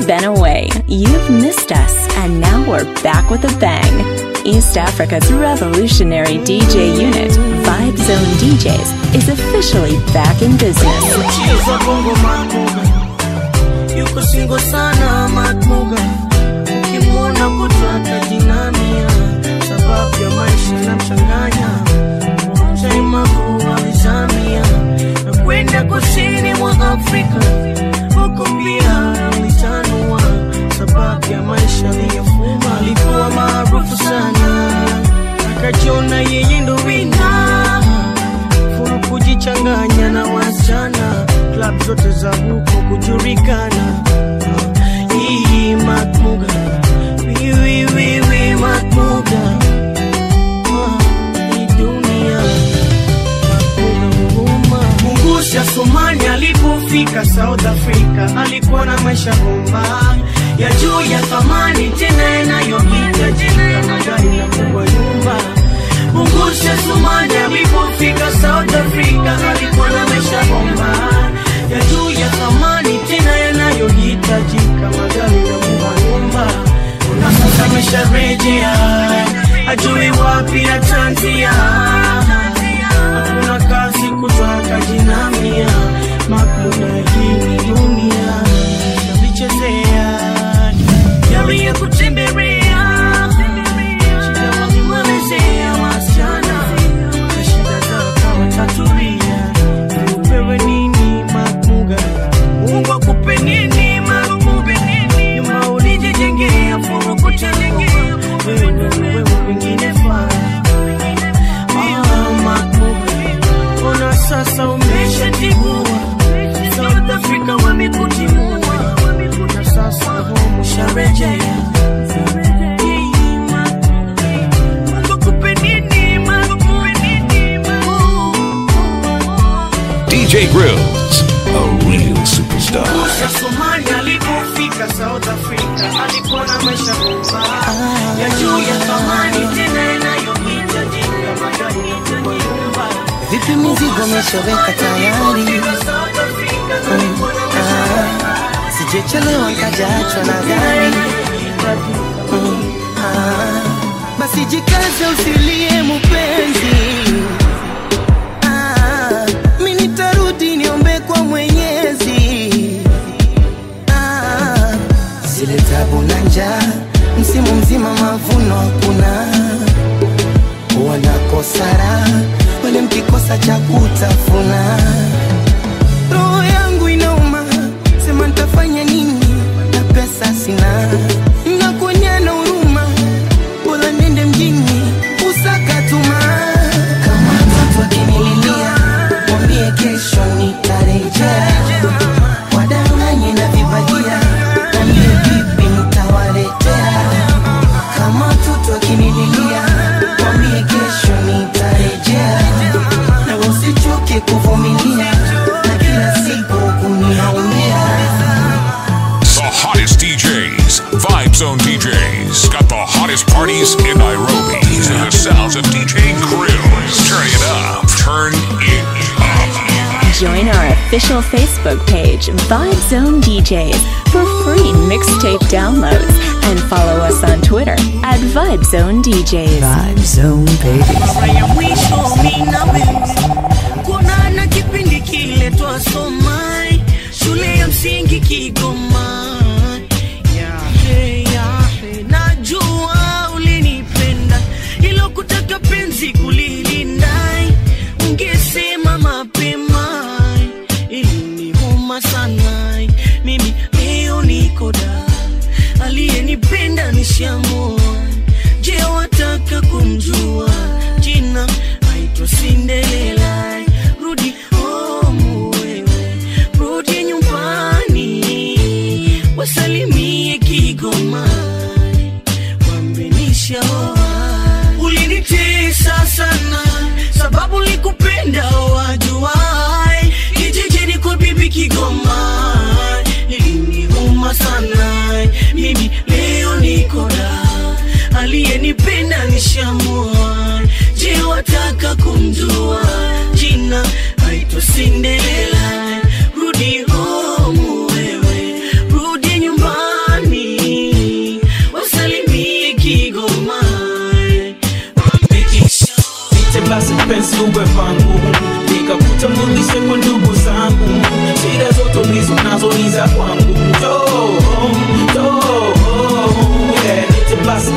been away. You've missed us, and now we're back with a bang. East Africa's revolutionary DJ unit, Vibe Zone DJs, is officially back in business. Chiza bongo Matmuga yuko singo sana Matmuga, ukimwona kutaka jinamia, sababu ya maisha na mchanganya Chaima kuwa vizamia na kwenda kusini mwa Afrika, huko pia alitanua, sababu ya maisha aliyofuma. Alikuwa maarufu sana, akajiona yeye ndo wina furu kujichanganya na wasichana klab zote za huko kujulikana hii matmuga wiwiwiwi matmuga Ah, hii dunia matmuga huruma mungusha somani alipofika south africa alikuwa na maisha bomba ya juu ya thamani tena yanayohitajika magari na kubwa nyumba Mungusha Sumani alipofika South Africa alikuwa na maisha bomba ya juu ya thamani tena yanayohitajika magari na kuwa nyumba. Na sasa amesharejea ajui wapi atanzia, hakuna kazi kutaka jinamia makmuda hii ni dunia navichezea yali ya kutembelea shida walimwelezea wasichana na shida zako watatulia upewe nini makmuga mungu akupe nini makmuga nyuma ulijijengea furukutengea wewe wewe wengine faa Ah, makmuga ona sasa umeshatigua South Africa wamekutimua na sasa home usharejea DJ Grills, a real superstar. Musa Somali alipofika South Africa alikuwa na maisha bomba ya juu ya thamani tena yanayohitajika magari kwa nyumba. Vipi mizigo umeshaweka tayari? South Africa alikuwa na maisha Ah, Sijechelewa nkajaachwa na gari. Mm, ah, Basi jikaze usilie mupenzi. Ah, Mi nitarudi niombe kwa Mwenyezi. Ah, Zile tabu na njaa, msimu mzima mavuno hakuna wanakosara wale mkikosa cha kutafuna. Roho yangu inauma, sema nitafanya nini na pesa sina, nakuonya na huruma, bora nende mjini usakatuma. Kama mtoto akinililia, mwambie kesho nitarejea, wadanganye na vibagia, mwambie vipi nitawaletea kama mtoto akinililia mwambie kesho nitarejea na usichoke kuvumilia na kila siku kuniaumia The hottest DJs, Vibe Zone DJs, got the hottest parties in Nairobi. These are the sounds of DJ Grills. Turn it up, turn it up. Join our official Facebook page, Vibe Zone DJs, for free mixtape downloads and follow us on Twitter at Vibe Zone DJs. Vibe Zone baby mara ya mwisho mimi na wewe kuonana kipindi kile twasoma shule ya msingi Kigoma. Yahe, yahe, najua ulinipenda ilo kutaka penzi kulilinda, ungesema mapema iliniuma sana. Mimi leo niko da aliyenipenda nishamua Je, wataka kumjua jina? Aitwa Cinderella. Rudi home wewe, rudi nyumbani, wasalimie Kigoma, wambe nishaoa. Ulinitesa sana sababu likupenda wajuai, kijijini kwa bibi Kigoma iliniuma sana. Mimi leo niko da aliyenipenda nishamua. Je, wataka kumjua jina? Aitwa Cinderella. Rudi home wewe, rudi nyumbani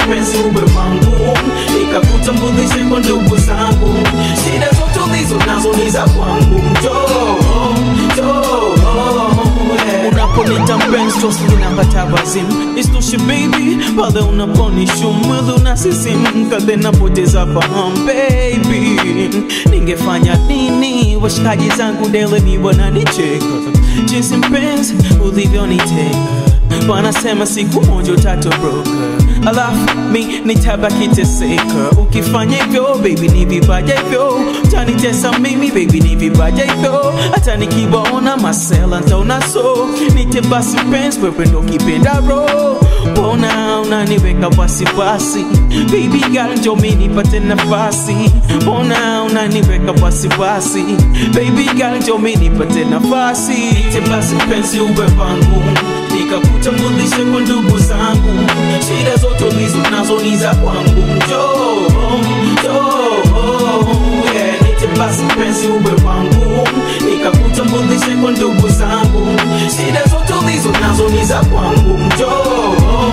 penzi uwe wangu nikakutambulishe kwa ndugu zangu shida zote ulizo nazo ni za kwangu njoo njoo eh. unaponita mpenzi tosinapata wazimu isitoshe baby pale unaponishu mwili unasisimka then napoteza fahamu baby ningefanya nini washikaji zangu dele ni wananicheka jinsi mpenzi ulivyoniteka wanasema siku moja utatoroka alafu mi nitabaki teseka ukifanya hivyo baby ni vipaja hivyo utanitesa mimi baby ni vipaja hivyo hata nikiwaona masela ntaona so nite basi pens wewe ndo kipenda ro mbona unaniweka wasiwasi baby girl njo mi nipate nafasi mbona unaniweka wasiwasi baby girl njo mi nipate nafasi nite basi pensi uwe wangu nikakutambulishe kwa ndugu zangu shida zote ulizo nazo ni za kwangu njoo njoo yeah, nite basi penzi uwe wangu nikakutambulishe kwa ndugu zangu shida zote ulizo nazo ni za kwangu njoo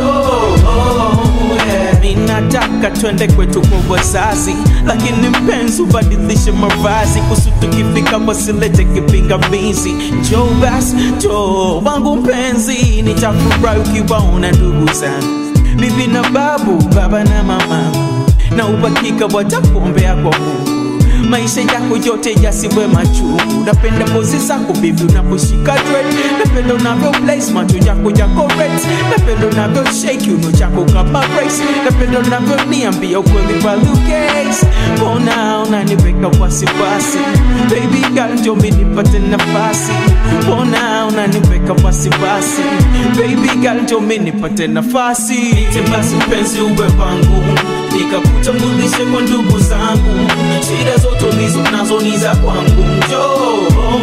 njoo yeah. mi nataka twende kwetu kwa wazazi lakini mpenzi ubadilishe mavazi kusu tukifika wasilete kipingamizi njoo basi njoo wangu mpenzi nitafurahi ukiwaona ndugu zangu bibi na babu baba na mamangu na uhakika watakuombea kwa mungu maisha yako yote yasiwe machungu napenda pozi zako bibi unaposhika dread napenda unavyo place macho yako yako red napenda unavyo shake uno chako kama race napenda unavyo niambia ukweli kwa lukes mbona unaniweka wasiwasi baby girl njo mi nipate nafasi mbona unaniweka wasiwasi baby girl njo mi nipate nafasi nite basi mpenzi uwe wangu nikakutambulishe kwa ndugu zangu shida zote ulizo nazo ni za kwangu njoo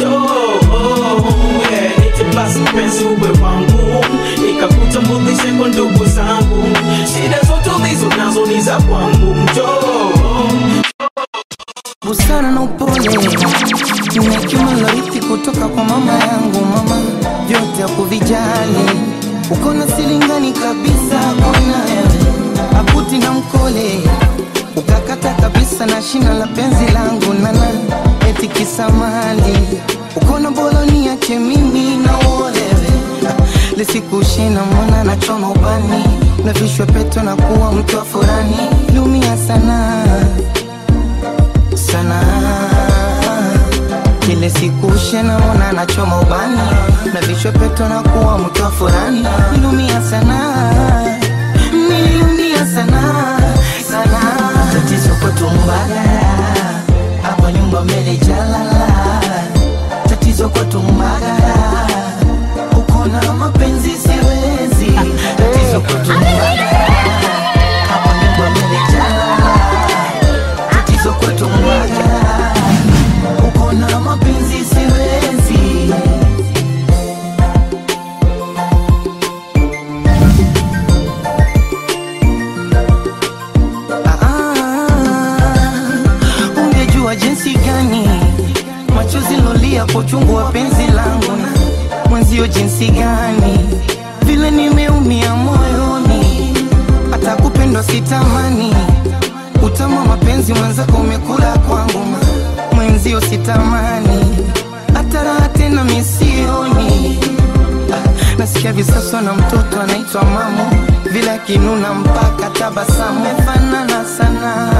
njoo yeah, nite basi mpenzi uwe wangu nikakutambulishe kwa ndugu zangu shida zote ulizo nazo ni za kwangu njoo busara na upole ni hekima lorithi kutoka kwa mama yangu mama yote ya kuvijali uko na silingani kabisa kona akuti na mkole ukakata kabisa na shina la penzi langu nana eti kisamali uko na boloni yake mimi na uolewe lisikushina mwana na choma ubani na vishwe peto na kuwa mtu wa furani lumia sana sana kile siku shena mona nachoma ubani na vichwa peto na kuwa mtu wa furani nilumia sana niliumia sana sana tatizo kwetu mbagara hapa nyumba mbele jalala tatizo kwetu mbagara uko na mapenzi siwezi tatizo kwetu mbagara hapa nyumba mbele jalala tatizo kwetu mbagara uko na mapenzi siwezi Ah, ungejua jinsi gani machozi lolia kwa uchungu wa penzi langu na mwenzio jinsi gani vile nimeumia moyoni hata kupendwa sitamani utamu wa mapenzi mwenzako umekula kwangu ma- mwenzio sitamani hata raha tena misioni Ah, nasikia visaswa na mtoto anaitwa mamu vile akinuna mpaka tabasamu fanana sana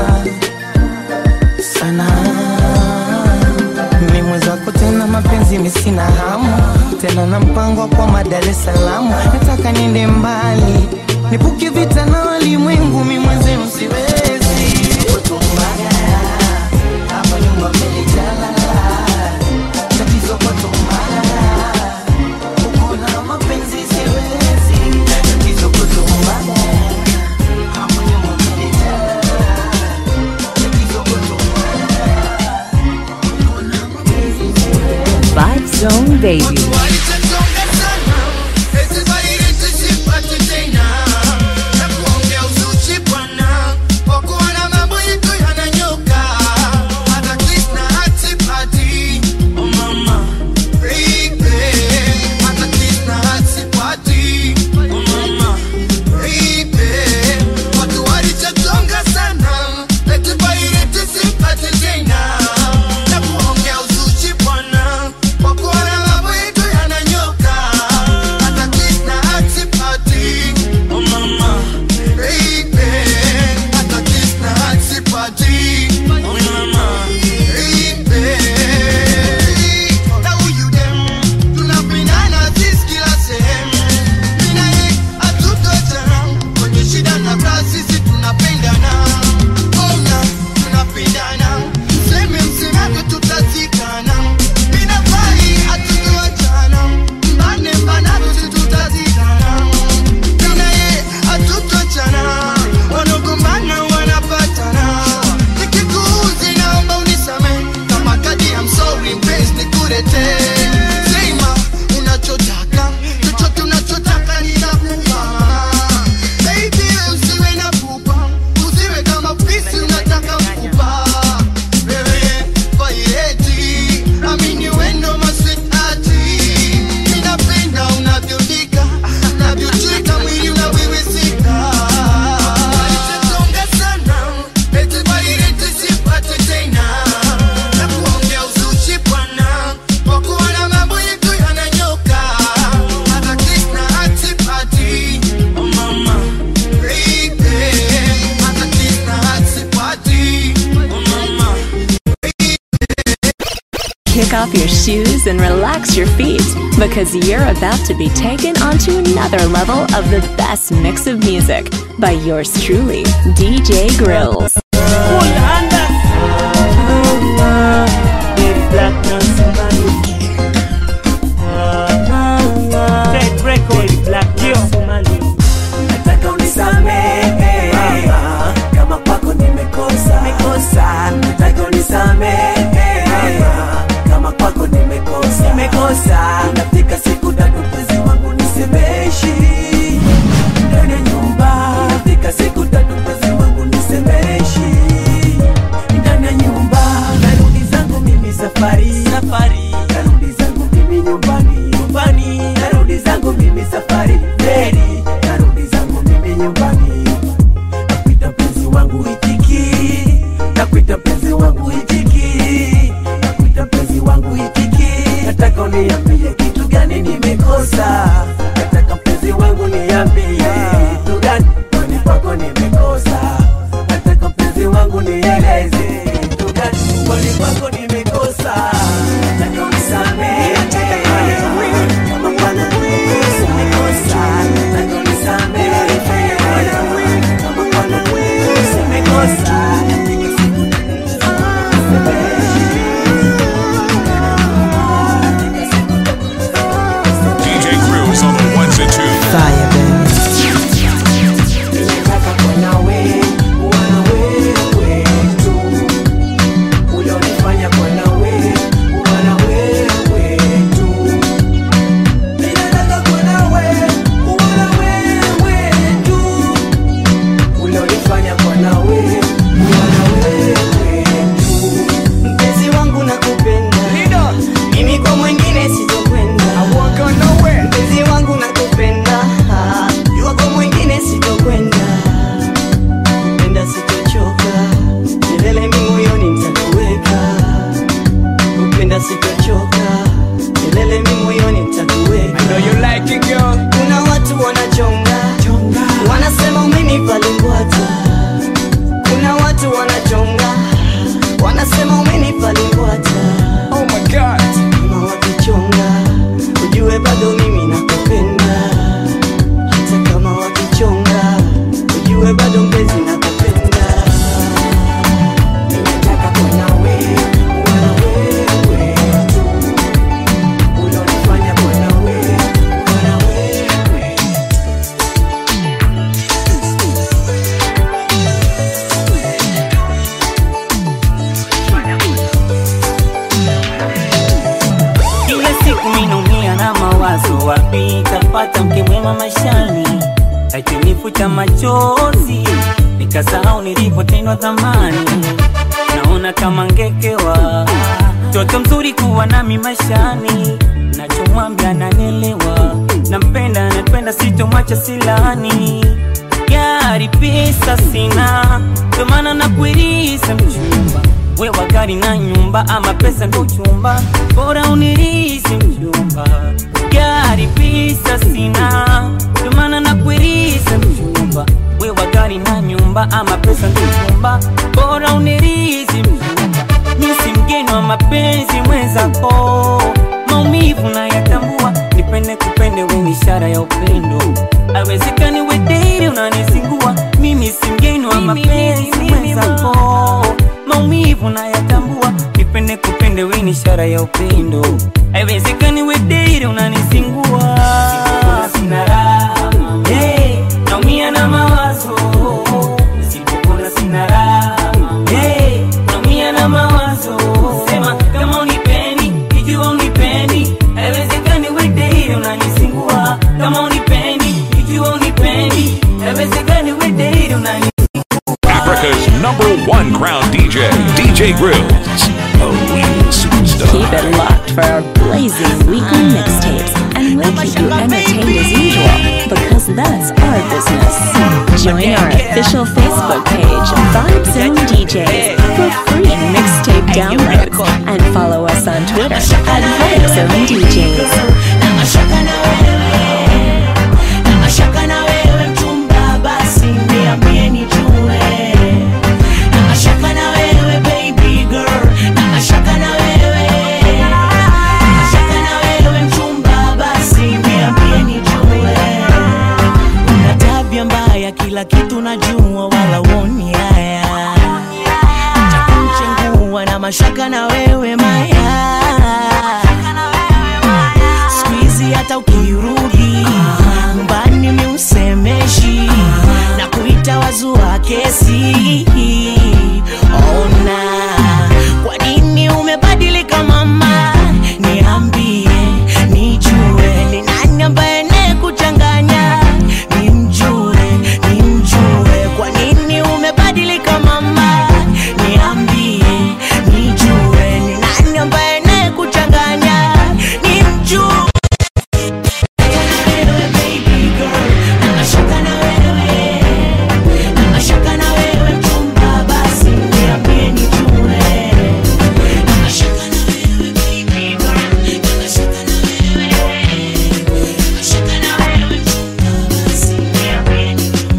sana mi mwenzako tena mapenzi misina hamu tena na mpango wa kwa Dar es Salaam nataka niende mbali nipuke vita na walimwengu mi mwenzenu siwezi Kutumbaya, hapa nyumba mbele jalala tatizo kutumbaya uko na mapenzi siwezi tatizo kutumbaya hapa nyumba mbele jalala tatizo kutumbaya Vibe Zone Baby. Walichonga sana, eti zaidi tusipate tena. Na kuongea uzushi bwana, kwa kuona mambo yetu yananyoka. Hata kiss na hatipati, oh mama, baby. Hata kiss na hatipati, oh mama, baby. your shoes and relax your feet because you're about to be taken onto another level of the best mix of music by yours truly, DJ Grills. nataka unisamehe mama, kama kwako nimekosa nimekosa, nataka unisamehe mama, kama kwako nimekosa nimekosa, inafika siku tatu mpenzi wangu nisemeshi ndani ya nyumba, inafika siku tatu mpenzi wangu nisemeshi ndani ya nyumba, narudi zangu mimi safari safari, narudi zangu mimi nyumbani nyumbani, narudi zangu mimi safari Mary, narudi zangu mimi nyumbani nakuita mpenzi wangu itiki nakuita mpenzi wangu itiki nakuita mpenzi wangu itiki nataka uniambie kitu gani nimekosa nataka mpenzi wangu niambie kitu gani kwani kwako nimekosa nataka mpenzi wangu nieleze kitu gani kwani kwako nimekosa nataka unisamehe kama kwako nimekosa nimekosa nataka unisamehe kama kwako nimekosa nimekosa DJ Grills on the ones and twos. Fire, baby. Ninataka kuwa nawe, kuwa na wewe tu. Ulionifanya kuwa nawe, kuwa na wewe tu. Ninataka kuwa nawe, kuwa na wewe tu. Ulionifanya kuwa nawe, kuwa na wewe tu. Mpenzi wangu nakupenda, mimi kwa mwingine sitokwenda. Mpenzi wangu nakupenda, jua kwa mwingine sitokwenda. Kupenda sitochoka, milele mimi moyoni nitakuweka. Kupenda sitochoka, milele mimi moyoni nitakuweka. Kuna watu wanachonga, wanasema umenipa limbwata. Kuna watu wanachonga, wanasema umenipa limbwata. Kama wakichonga, ujue bado mimi nakupenda. Hata kama wakichonga, ujue bado mpenzi nakupenda. Ninataka kuwa nawe, kuwa na wewe tu. Ulionifanya kuwa nawe, kuwa na wewe Kila siku minaumia na mawazo, wapi tapata mke mwema maishani? Akinifuta machozi, nikasahau nilipotendwa zamani. Naona kama ngekewa, mtoto mzuri kuwa nami maishani. Nachomwambia nanielewa, nampenda, napenda, sitomwacha silani. Gari pesa sina, ndio maana nakuirisa mchumba wewa gari na nyumba ama pesa ndo chumba bora unirisi mchumba gari pesa sina ndo maana nakuirisa mchumba wewa gari na nyumba ama pesa ndo chumba bora unirisi mchumba misi mgeni wa mapenzi mwenzako maumivu na yatambua nipende kupende weni ishara ya upendo awezekani wederi unanizingua mimi si mgeni wa mapenzi mwenzako maumivu na yatambua nipende kupende weni ishara ya upendo haiwezekani wederi unanizingua sina raha hey, naumia na mawazo Nisipopona sina raha hey, naumia na mawazo sema kama unipendi ikiwa unipendi haiwezekani wederi unanizingua kama unipendi ikiwa unipendi haiwezekani wederi unani Africa's number one crown DJ, DJ Grills, a real superstar. Keep it locked for our blazing weekly mixtapes, and we'll keep you entertained as usual because that's our business. Join our official Facebook page, Vibe Zone DJs, for free mixtape downloads, and follow us on Twitter at Vibe Zone DJs. na mashaka na wewe na mashaka na wewe mchumba basi niambie nijue na mashaka na wewe baby girl na mashaka na wewe mashaka na wewe maya skuizi hata ukirudi nyumbani miusemeshi na kuita wazua kesi ona kwa nini umebadilika mama niambie nijue ni nani ambaye ne kuchanganya nimjue nimjue kwa nini umebadilika mama niambie nijue ni nani ambaye ne kuchanganya nimjue wewe baby girl na mashaka na wewe na mashaka na wewe mchumba basi niambie nijue na mashaka na wewe baby girl na mashaka na wewe na mashaka na wewe mchumba basi niambie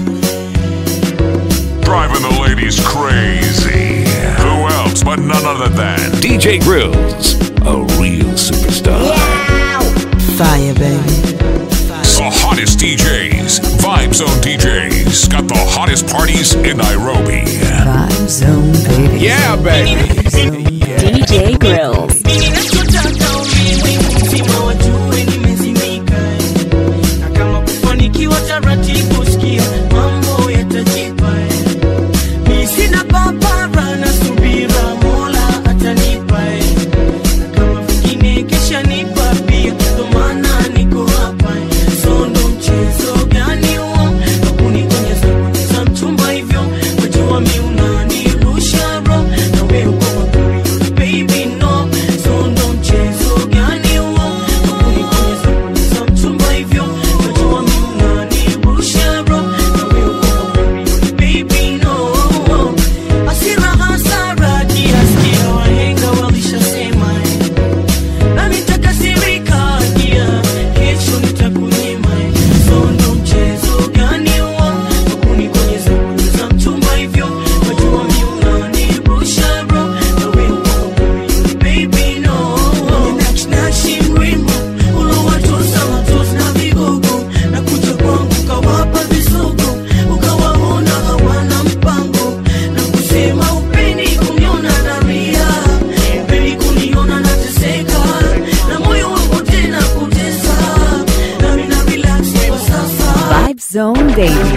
Driving the ladies crazy. Who else but none other than DJ Grills, a real superstar. Fire, baby. The hottest DJs, Vibe Zone DJs, got the hottest parties in Nairobi. Vibe Zone, baby. Yeah, baby. DJ Grills. Ninachotaka ulimwengu mzima wajue nimezimika, na kama kufanikiwa taratibu, sikia mambo yatajipa. Mi sina papara na subira, Mola atanipa, na kama vingine kesha nipa pia, ndo maana niko hapa. So ndo mchezo gani huo? Hakuni kwenye zabuni za mchumba hivyo, wajua mi unanirusha roho, na wewe uko mapuri, baby no. So ndo mchezo gani huo? Hakuni kwenye zabuni za mchumba hivyo, wajua mi unanirusha roho, na wewe uko mapuri, baby no. Hasira hasara kiasi, wahenga walishasema nami nitakasirika kia kesho nitakunyima sondo mchezo gani huo wakuni kwenye zabuni za mchumba hivyo wajua mi unanirusha bro na wewe uko moyoni, baby no nakshinashi mrembo ulowatosa matosi na vigogo na kuja kwangu kawapa visogo ukawaona hawana mpango na kusema upendi kuniona naria upendi kuniona nateseka na moyo wangu tena kutesa nami na relax kwa sasa Vibe Zone Baby.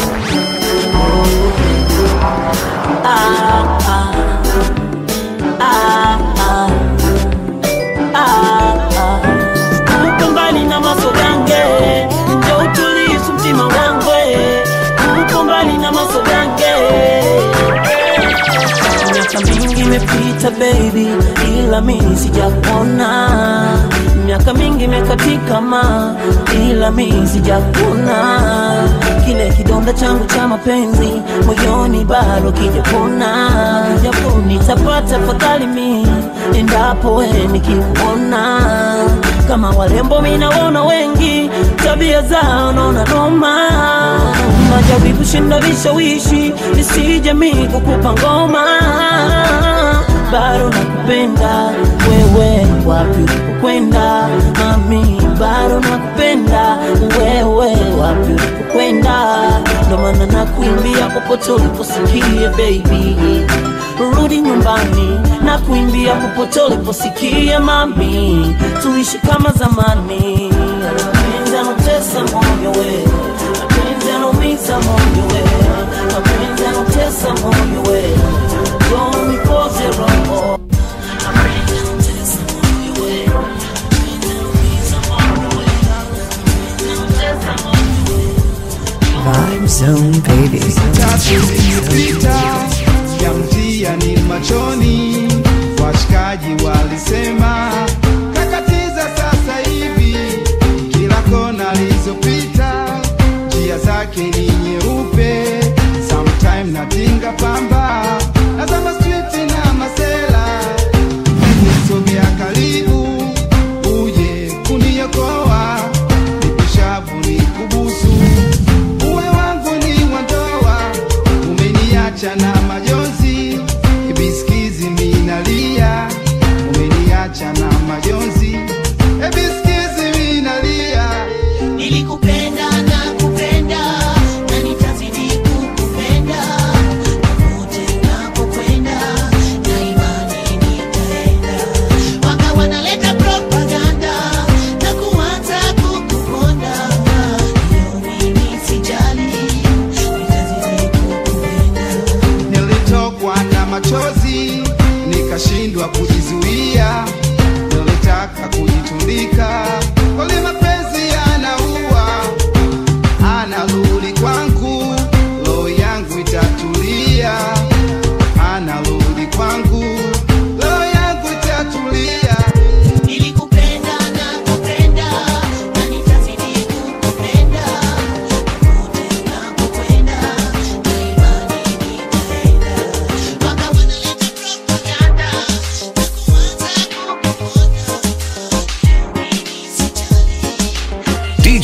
upo mbali na masogange njo utulisu mtima wangu upo mbali na masogange miaka mingi imepita baby ila mimi sijakuona miaka mingi imekatika ma ila mimi sijakuona kile kidonda changu cha mapenzi moyoni bado kijapona japo nitapata fadhali mi endapo we nikikuona kama warembo minaona wengi tabia zao naona noma najaribu shinda vishawishi nisije mi kukupa ngoma bado nakupenda wewe wapi ulipokwenda mami bado nakupenda wewe wapi ulipokwenda ndo maana nakuimbia popote uliposikia baby rudi nyumbani na kuimbia popote uliposikia mami tuishi kama zamani mapenzi anotesa moyo we mapenzi anaumiza moyo we mapenzi anotesa moyo we Don't nikoze roho mapenzi anotesa moyo we mapenzi anaumiza moyo we mapenzi anotesa moyo we Vibe Zone, baby. tatu iliyopita ya mtia ni machoni, washikaji walisema kakatiza sasa hivi, kila kona alizopita njia zake ni nyeupe, sometime natinga pamba nazama street na masela, sogea karibu uje kuniokoa, nikushavu nikubusu uwe wangu ni wandoa, umeniacha na majonzi, ibisikizi minalia, umeniacha na majonzi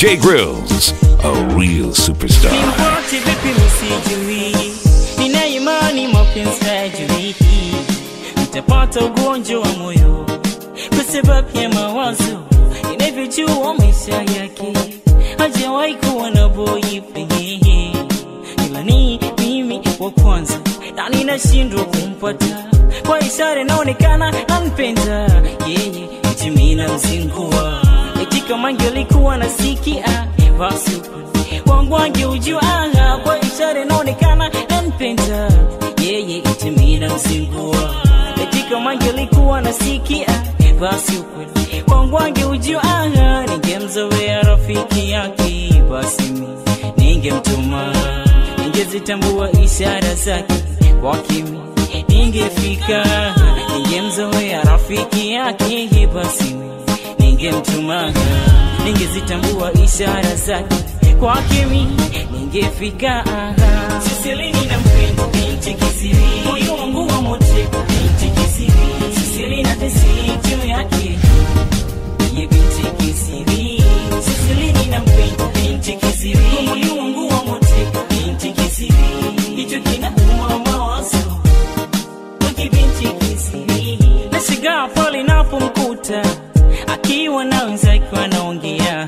DJ Grills, a real superstar. Nipote vipi misijui, nina imani mapenzi hayajui, nitapata ugonjwa wa moyo kwa sababu ya mawazo inavyojua maisha yake, hajawahi kuwa na boyfriend, ila ni mimi wa kwanza na ninashindwa kumpata kwa ishara inaonekana anpenda yeye, eti mimi namzingua eti kama angelikuwa nasikia basi wangu angeujua kwa ishara inaonekana anpenda yeye, eti mimi namzingua eti kama angelikuwa nasikia basi ukweli wangu angeujua ningemzoea rafiki yake basi mimi ningemtuma ningezitambua ishara zake kwa kimi ningefika ningemzoea rafiki yake basi mimi ningemtuma ningezitambua ishara zake kwa kimi ningefika siselini na mpendo binti kisiri moyo wangu wa moteka binti kisiri sisili na tesi juu yake ye binti kisiri siselini na mpendo binti kisiri moyo wangu wa moteka binti kisiri hicho kinauma mawazo wiki binti kisiri nashigaa pale napomkuta akiwa na wenzake wanaongea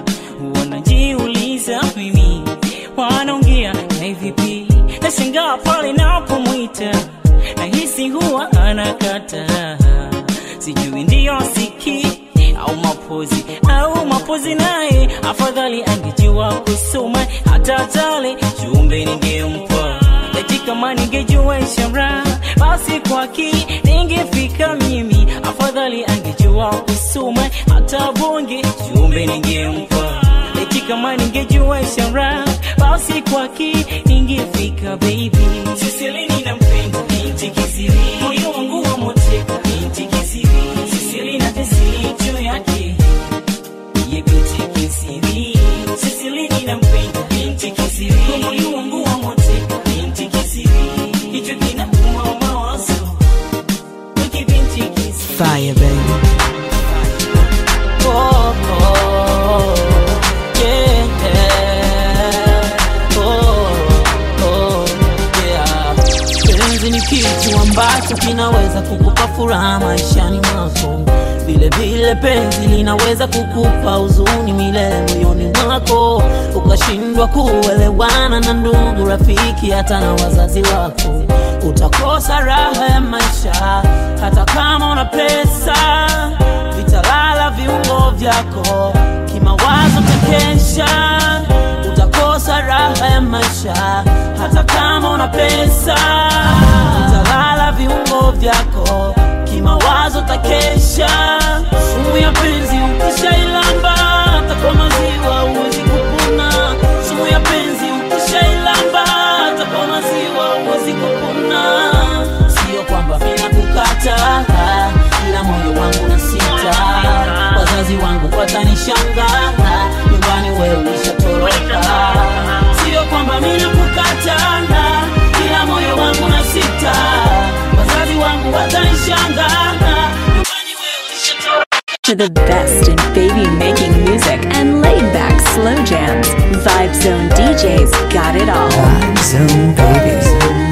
wanajiuliza mimi wanaongea na vipi nashangaa pale napomwita nahisi huwa anakata sijui ndiyo siki au mapozi au mapozi naye afadhali angejua kusoma hata tale jumbe ningempa eti kama ningejua ishara basi kwaki ningefika mimi afadhali angejua kusoma hata bonge jumbe ningempa eti kama ningejua ishara basi kwaki ningefika baby siselini na mpenda binti kisiri moyo wangu wa moteka binti kisiri sisili na tesi juu yake ye binti kisiri siselini na mpenda binti kisiri moyo wangu wa moteka binti kisiri hicho kinauma mawazo wiki binti kisiri Fire, baby. Oh, oh, yeah. Oh, oh, yeah. Penzi ni kitu ambacho kinaweza kukupa furaha maishani mwako, vile vile penzi linaweza kukupa huzuni milele moyoni mwako, ukashindwa kuelewana na ndugu, rafiki, hata na wazazi wako. Utakosa raha ya maisha hata kama una pesa, vitalala viungo vyako, kimawazo takesha utakosa raha ya maisha hata kama una pesa utalala viungo vyako kimawazo takesha sumu ya penzi ukishailamba hata kwa maziwa huwezi kupona sumu ya penzi ukishailamba hata kwa maziwa huwezi kupona sio kwamba mina kukata ila moyo wangu na sita wazazi wangu watanishanga nyumbani wewe ulishatoroka sio kwamba mina kukata ila moyo wangu na sita wazazi wangu watanishanga nyumbani wewe ulishatoroka To the best in baby making music and laid back slow jams, Vibe Zone DJs got it all. Zone baby.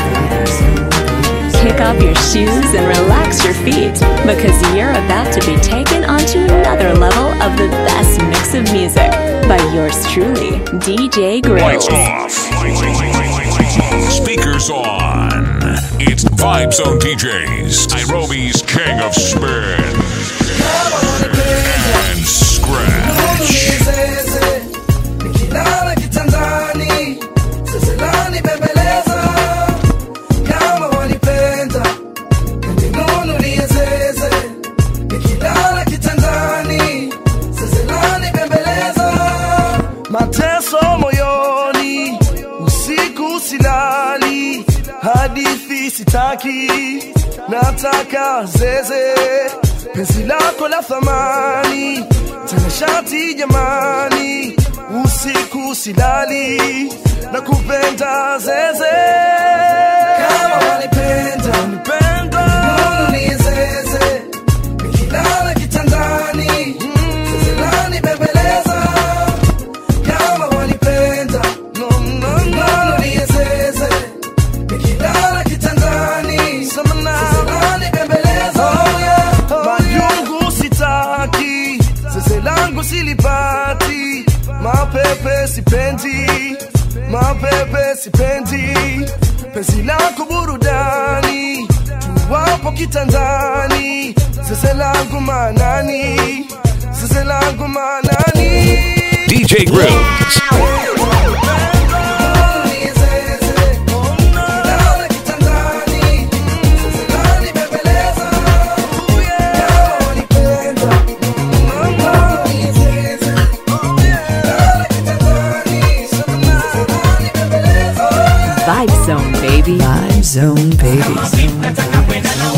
Kick off your shoes and relax your feet because you're about to be taken onto another level of the best mix of music by yours truly, DJ Grills. Lights off. Speakers on. It's Vibe Zone DJs, Nairobi's king of spin and scratch. Zeze, nikilala kitandani, seselani bembeleza. Kama wanipenda, ninunulie zeze. Nikilala kitandani, seselani bembeleza. Mateso moyoni, usiku silali, hadithi sitaki, nataka zeze penzi lako la thamani tena shati jamani usiku silali na kupenda zeze kama wanipenda nipenda ni zeze nikilala kitandani zezelani bembeleza mapepe sipendi mapepe sipendi penzi lako burudani tuwapo kitandani sese langu manani sese langu manani DJ Grills. Vibe Zone, baby. Vibe Zone, baby.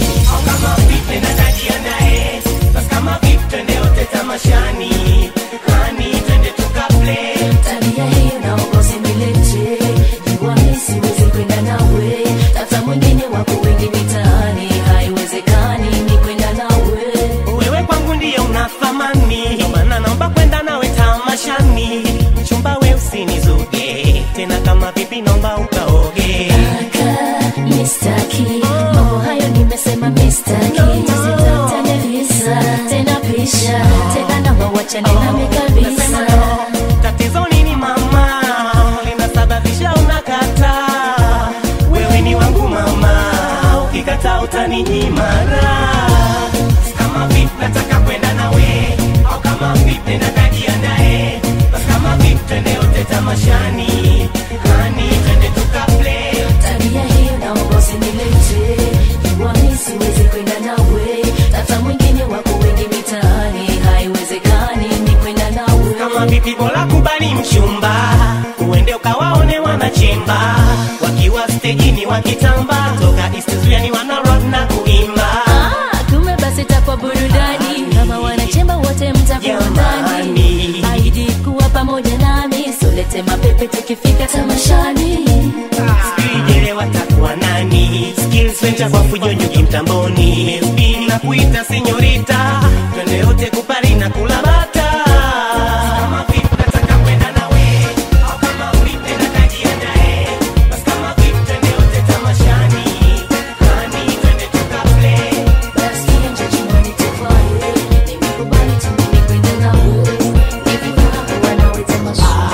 tabia hiyo naomba usinilete jua mi siwezi kwenda nawe tata mwingine wako wengi mitaani haiwezekani ni kwenda nawe wewe kwangu ndiye una thamani Ndio maana naomba kwenda nawe tamashani mchumba we usinizuge tena kama vipi naomba ukaoge Kaka, mistaki mambo hayo nimesema mistaki sitatane visa tena pisha tena naomba wachane nami kabisa tatizo nini mama linasababisha unakata wewe ni wangu mama ukikata utaninyimara kama vipi nataka kwenda nawe au kama vipi natajiandae basi kama vipi twende yote tamashani hani twende tukaple tabia hiyo naomba usinilete jua mi siwezi kwenda nawe tata mwingine wako wengi mitaani haiwezekani ni kwenda nawe kama vipi bora kubali mchumba uende ukawaone wanachimba wakiwa stejini wakitamba toka istizuani wana rock na kuimba Ah, kumbe basi takwa burudani kama wanachemba wote mtakuwa ndani aidi kuwa pamoja nami solete mapepe tukifika tamashani Sijele watakuwa nani skills venture kwa fujonyoki mtamboni Spin na kuita senyorita twende yote kupari na kula bata kama vipi nataka kwenda nawe au kama vipi natajiandae basi kama vipi twende yote tamashani hani twende tukaple basi nje chumani tuvae nimekubali tu mimi kwenda nawe nikifika kuwa nawe tamashani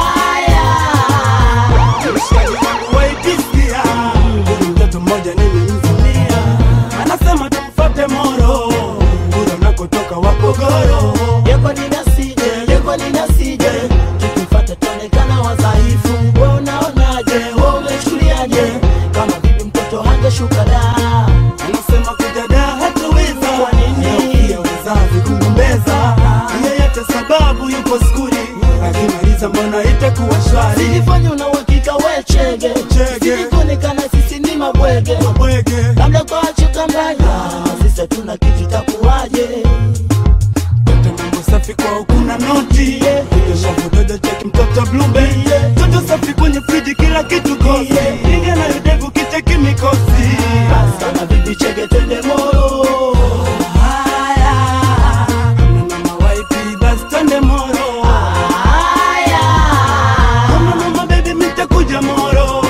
waitisia mtoto mmoja nilimzamia anasema tumfate moro kura nakotoka wapogoro yeko ninasije yeko ninasije tukifata tuonekana wadhaifu we unaonaje we umechukuliaje kama vipi mtoto hangeshuka da anasema kujada hatuweza kwa nini pia wazazi kugombeza yeyote sababu yupo skuli akimaliza mbona itakuwa shwari silifanya una uhakika we chege silikuonekana sisi ni mabwege labda kwa chukambaya sisi tuna kitu takuwaje Toto mambo safi kwa ukuna noti Shavudodo cheki mtoto blube Toto safi kwenye friji kila kitu kosi Inge na yudevu kicheki mikosi Basi kama bibi chege twende moro Haya Kama mama waipi basi twende moro Haya Kama mama baby mitakuja moro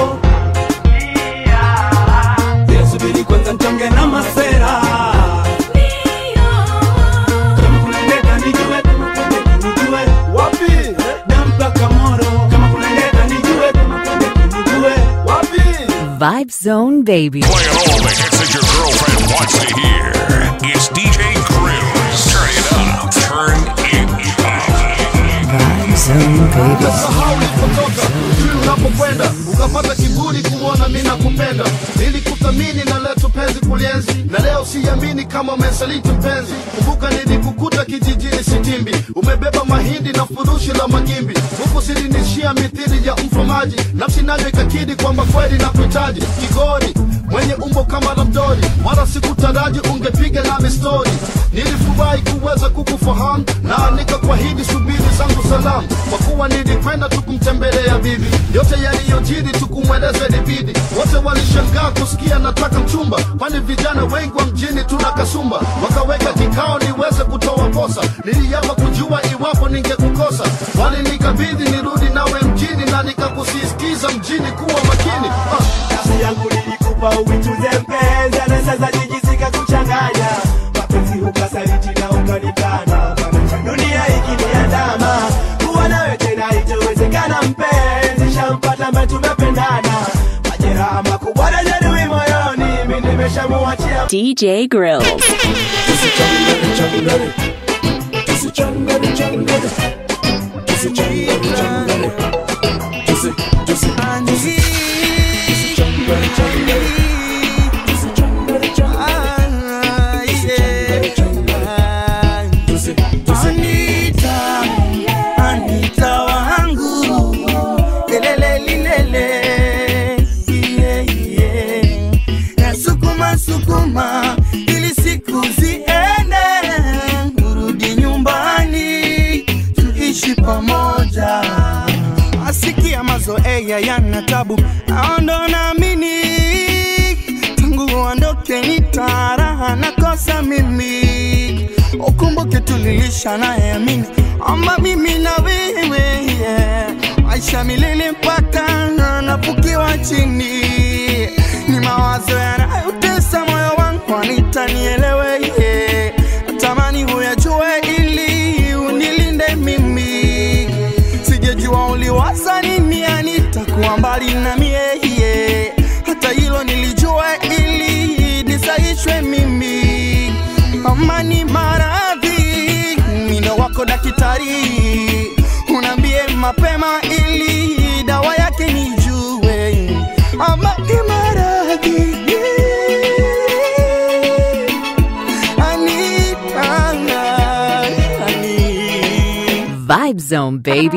Pia subiri kwanza ntonge na masera kama kuna ndeta nijue, kama kuna ndeta nijue. Wapi? Na mpaka Moro. Kama kuna ndeta nijue, kama kuna ndeta nijue. Wapi? Vibe Zone, baby. Playing all the hits that your girlfriend wants to hear. It's DJ Grills. Turn it up. Turn it Vibe Zone, baby. Sahau ulikotoka, ujui unapokwenda, ukapata kiburi kumwona mi nakupenda. Nilikuthamini na leo tupenzi kulienzi, na leo siamini kama umesaliti mpenzi. Kumbuka nilikukuta kijijini Sitimbi, umebeba mahindi na furushi la magimbi, huku silinishia mithili ya mfamaji, nafsi nayo ikakidi kwamba kweli na kuhitaji kigori mwenye umbo kama la mdori, wala sikutaraji ungepiga nami stori. Nilifurahi kuweza kukufahamu na nikakwahidi subiri zangu salamu, kwa kuwa nilikwenda tukumtembelea bibi. Yote yaliyojiri tukumweleze libidi, wote walishangaa kusikia nataka mchumba, kwani vijana wengi wa mjini tuna kasumba. Wakaweka kikao niweze kutoa posa, niliapa kujua iwapo ningekukosa, walinikabidhi nirudi nawe mjini na nikakusisitiza mjini kuwa makini ah. Nafsi yangu nilikupa uichuze mpenzi, na sasa jijisika kuchanganya mapenzi, ukasaliti na ukanikana. Dunia ikiniandama kuwa nawe tena muachia DJ Grills. Anita, Anita wangu lelele lilele yeah, yeah. Na sukuma sukuma ili siku ziende urudi nyumbani tuishi pamoja asikia mazoea yana tabu naondo naamini tangu uondoke ni taraha nakosa mimi ukumbuke tulilisha naye amini ama mimi na wewe yeah. maisha milele mpaka nafukiwa chini ni mawazo yanayotesa moyo wangu anitanielewe yeah. natamani huyajue ili unilinde mimi sijejua uliwaza nini anitakuwa mbali na mie yeah. hata hilo nilijua ili nisaishwe mimi amani maradhi mindo wako daktari unaambie mapema ili dawa yake nijue amani maradhi Anita, Anita. Vibe Zone, baby.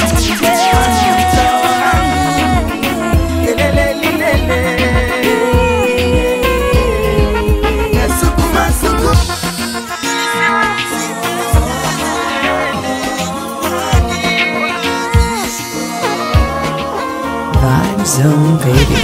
Vibe Zone, baby.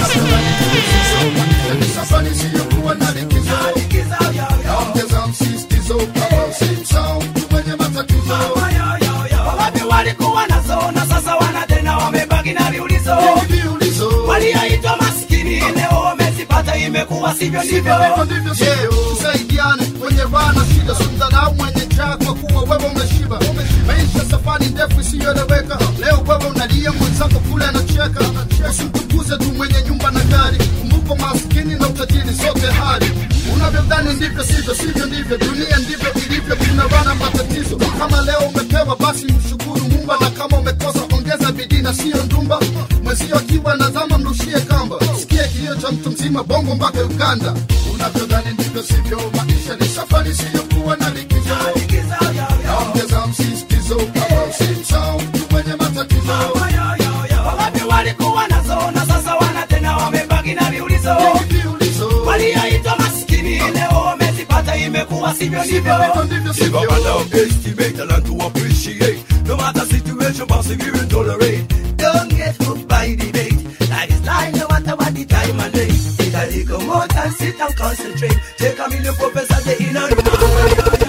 Safari isiyokuwa na likizo. Naongeza msisitizo kama usimsahau mtu mwenye matatizo. wapi walikuwa nazo na sasa wana tena wamebaki na viulizo walioitwa maskini leo wamezipata imekuwa sivyo ndivyo Yeah, tusaidiane kwenye raha na shida, simdharau mwenye njaa kwa kuwa wewe umeshiba. Maisha safari ndefu isiyoeleweka, leo wewe unalia, mwenzako kule anacheka. Usimtukuze tu mwenye nyumba na gari, kumbuka maskini na utajiri zote hali. Unavyodhani ndivyo sivyo, sivyo ndivyo, dunia ndivyo ilivyo, kuna wana matatizo. Kama leo umepewa, basi mshukuru Mungu, na kama umekosa, ongeza bidii na sio ndumba. Mwenzio akiwa na zama, mrushie kamba. Sikie kilio cha mtu mzima, bongo mpaka Uganda. Unavyodhani ndivyo sivyo, maisha ni safari isiyokuwa na likizo. Naongeza msisitizo kama usimsahau mtu mwenye matatizo. wapi walikuwa nazo na sasa wana tena wamebaki na viulizo walioitwa maskini leo wamezipata imekuwa sivyo ndivyo Never underestimate the learn to appreciate. No matter situation, persevere tolerate. Don't get hooked by debate. Life is life, no matter what the time and day. Take a little more time, sit and concentrate. Take a million professor, the inner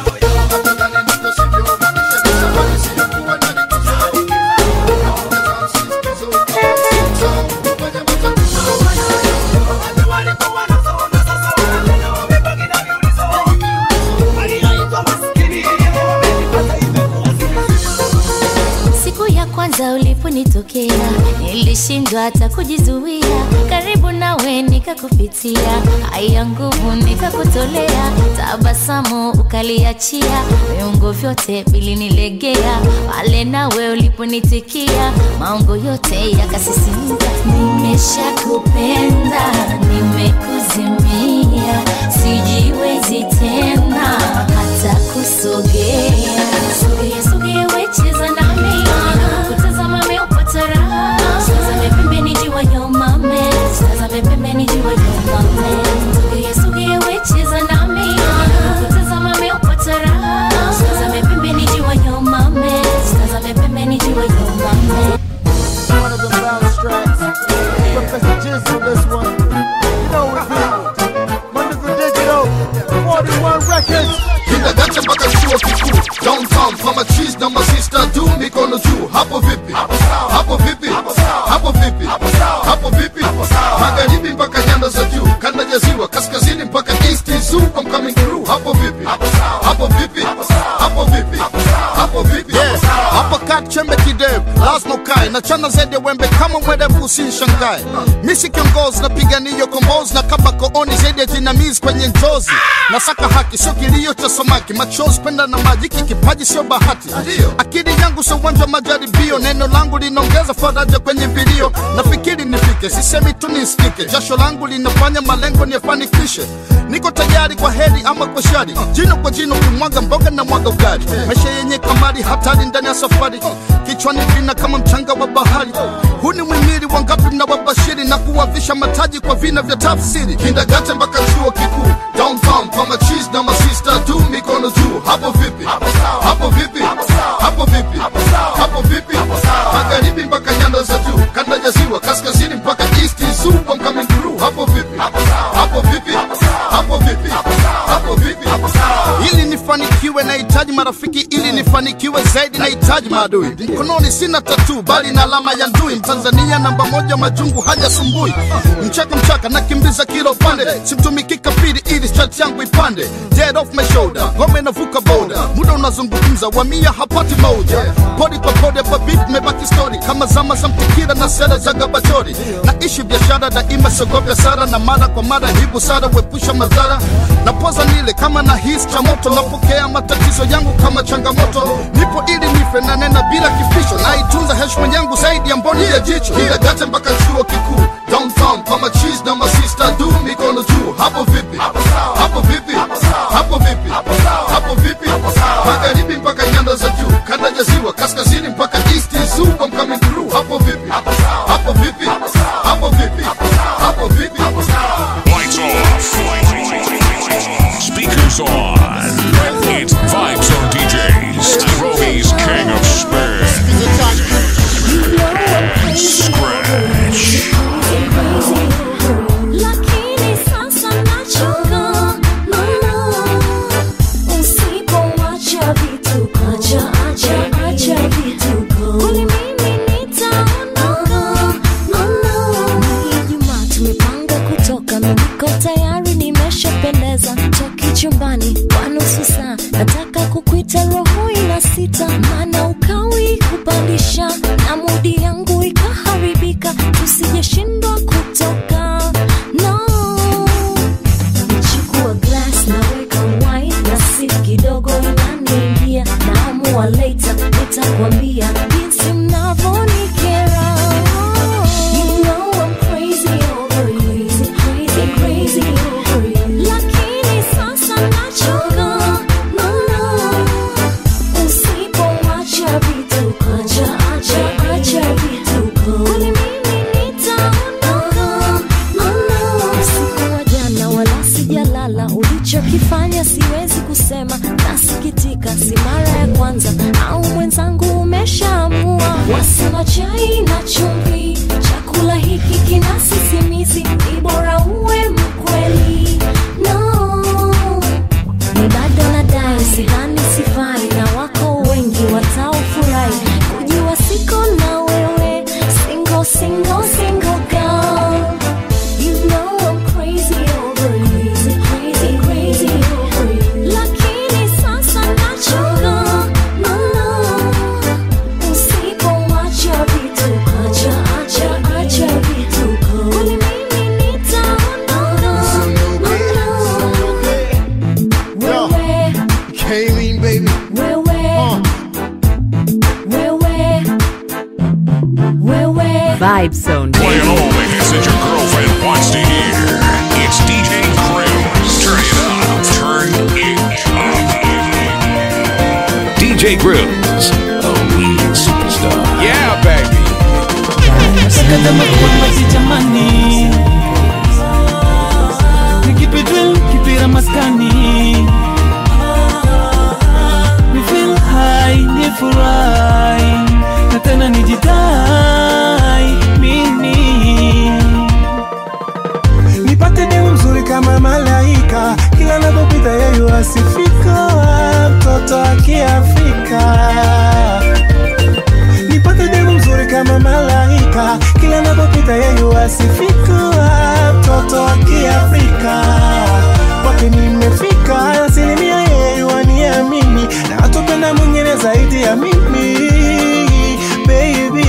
siku ya kwanza uliponitokea nilishindwa hata kujizuia karibu nawe nikakupitia haya nguvu nikakutolea tabasamu ukaliachia viungo vyote vilinilegea pale nawe uliponitikia maungo yote yakasisimka nimeshakupenda nimekuzimia sijiwezi tena hata kusogea sogea sogea wecheza nami kutazama meupata raha tazame pembeni jua yomame tazame pembeni jua yomame sogea sogea wecheza nami kutazama meupata raha tazame pembeni jua yomame tazame pembeni jua yomame One of the bounce tracks. Professor Jizzle, this one. You know we do it. Wonderful Digital, 41 Records. Kindergarten mpaka chuo kikuu downtown kwa machis na masista du lazima ukae na chana zaidi ya wembe kama mwerevu usinshangae misi kiongozi napigania kombozi na kaba kooni zaidi ya jinamizi kwenye njozi nasaka haki sio kilio cha samaki machozi penda na maji hiki kipaji sio bahati akili yangu sio uwanja wa majaribio neno langu linaongeza faraja kwenye vilio nafikiri nifike sisemi tu nisikike jasho langu linafanya malengo niyafanikishe niko tayari kwa heri ama kwa shari jino kwa jino kimwaga mboga na mwaga ugali maisha yenye kamari hatari ndani ya safari kichwani vina kama mchanga wa bahari huu ni mwimili wangapi mnawabashiri na kuwavisha mataji kwa vina vya tafsiri kindagate mpaka chuo kikuu downtown kwa machis na masista tu mikono juu hapo vipi hapo vipi hapo vipi hapo vipi magharibi mpaka nyanda za juu kanda ya ziwa kaskazini mpaka east super I'm coming through hapo vipi hapo vipi hapo vipi hapo vipi ili nifanikiwe nahitaji marafiki ili nifanikiwe zaidi nahitaji maadui mkononi sina tatu bali na alama ya ndui mtanzania namba moja majungu hajasumbui mchaka mchaka nakimbiza kila upande simtumiki kafiri ili chat yangu ipande dead off my shoulder ngome navuka boda muda unazungumza wamia hapati moja podi kwa podi hapa beat mebaki story kama zama za mtikira na sera za gabachori naishi biashara daima siogopa sara na mara kwa mara hii busara wepusha madhara na poza nile kama na hisi cha moto napokea matatizo yangu kama changamoto nipo ili nife na nena bila kifisho naitunza heshima yangu zaidi ya mboni ya jicho kiragate mpaka chuo kikuu downtown kwa machis na masista du mikono juu hapo vipi hapo vipi hapo vipi hapo vipi magharibi mpaka nyanda za juu kanda ya ziwa kaskazini mpaka east super I'm coming through hapo vipi hapo vipi hapo vipi hapo vipi Lights off. Speakers on. It's Vibe Zone DJs. Nairobi's King of Spin. Scratch. Lakini sasa nachoka, mama. Usipoacha vituko, acha, acha, acha vituko. Kweli mimi nitaondoka, mama. Ni Ijumaa tumepanga kutoka, mimi niko tayari, nimeshapendeza. Toki chumbani kwa nusu saa, nataka kukuita roho ina sita, maana ukawi kupandisha na mudi yangu ikaharibika, tusijeshindwa kutoka no. Nachukua glass naweka wine na sip kidogo inaniingia, naamua later nitakwambia jinsi mnavyonikera. You know I'm crazy over you, crazy, crazy over you. Lakini sasa nachoka, mama. Usipoacha vituko, acha, acha, acha vituko. Kweli mimi nitaondoka, mama. Usiku wa jana wala sijalala, ulichokifanya siwezi kusema, nasikitika, si mara ya kwanza au mwenzangu umeshaamua. Wasema chai na chumvi, chakula hiki kina sisimizi, ni bora uwe mkweli. No, ni bado nadai, sidhani sifai, na wako wengi wataofurahi kujua siko na wewe, single, single, single girl. You know I'm crazy over you, crazy, crazy over you. Lakini sasa nachoka, mama. Usipoacha vituko, acha, acha, acha vituko. Kweli mimi nitaondoka, mama. Wewe, Kayleen, baby. wewe, wewe, wewe. Vibe Zone. Playing all the hits that your girlfriend wants to hear. It's DJ Grills. Turn it up. Turn it up. DJ Grills, a weed superstar. Yeah, baby. Sakata makuambazi jamani Nikipe drill, kipira maskani Ni feel high, ni furahi Na tena nijidai mimi nipate demu mzuri kama malaika kila napopita yeye asifika mtoto wa kiafrika nipate demu mzuri kama malaika kila napopita yeye asifika mtoto wa kiafrika kwake nimefika asilimia yeye waniamini na atupenda mwingine zaidi ya mimi baby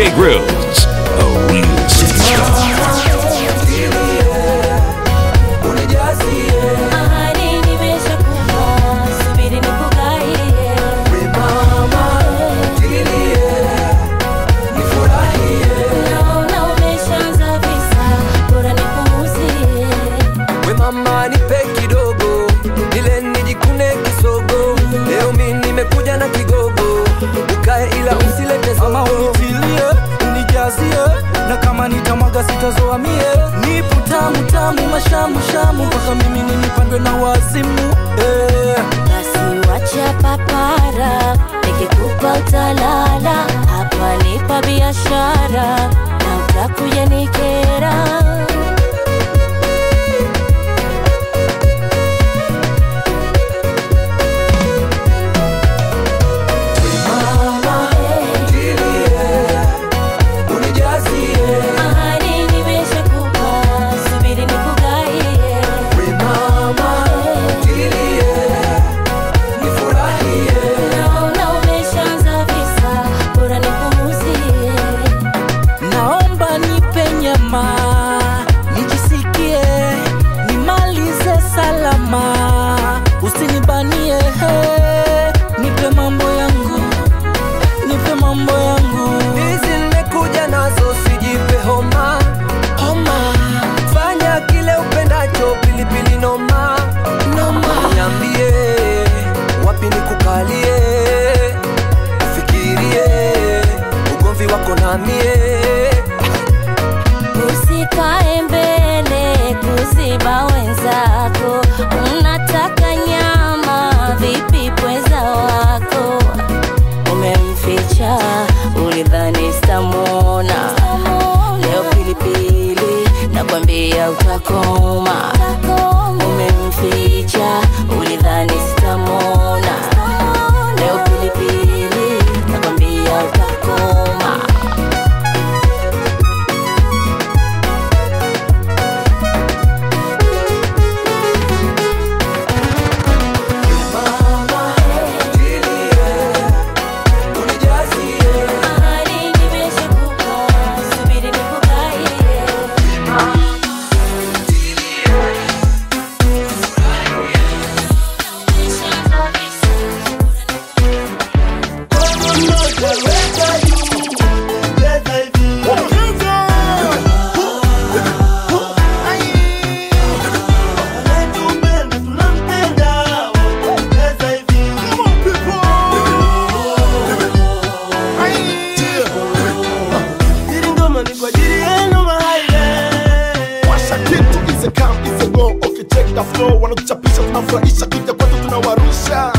DJ Grills, a real superstar. Ahadi nimeshakupa, subiri nikugaie. Naona umeshaanza visa, bora nipuuzie. we mama nipe kidogo nile nijikune kisogo leo mi nimekuja na kigogo ukae ila usilete ama unitilie unijazie na kama nitamwaga sitazoa mie nipo tamu tamu mashamu shamu mpaka mimi ninipandwe na wazimu eh. Basi wacha papara, nikikupa utalala. Hapa nipa biashara na utakuja nikera. Ahadi nimeshakupa, subiri nikugaie. Naona umeshaanza visa, bora nipuuzie. naomba nipe nyama nijisikie nimalize salama usinibanie he. nipe mambo yangu nipe mambo yangu hizi nimekuja nazo sijipe homa homa fanya kile upendacho pilipili noma noma niambie wapi nikukalie ufikirie ugomvi wako namie Usikae mbele kuziba wenzako, unataka nyama vipi pweza wako? Umemficha ulidhani sitamwona, leo pilipili nakwambia utakoma. Umemficha ulidhani sitamwona, leo pilipili nakwambia utakoma. Ahadi nimeshakupa, subiri nikugaie. Washa kitu is a come is a go ukicheck the flow wanatuchapisha tunafurahisha kuja kwetu tunawarusha